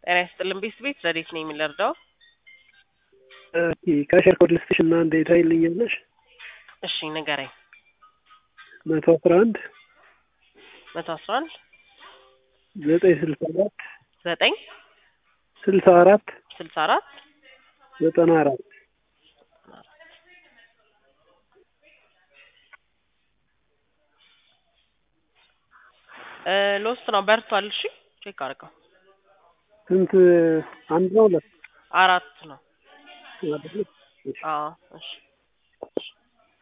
ጤና ይስጥልን ቤት ቤት ረዴት ነው የሚለርዳው ከሸር ኮድ ልስጥሽ እና እንደ ታይልኛለሽ እሺ ንገረኝ መቶ አስራ አንድ መቶ አስራ አንድ ዘጠኝ ስልሳ አራት ዘጠኝ ስልሳ አራት ስልሳ አራት ዘጠና አራት ሎስት ነው በርቷል። እሺ ቼክ አድርገው። ስንት አንድ ነው ሁለት አራት ነው። አይደል? አዎ እሺ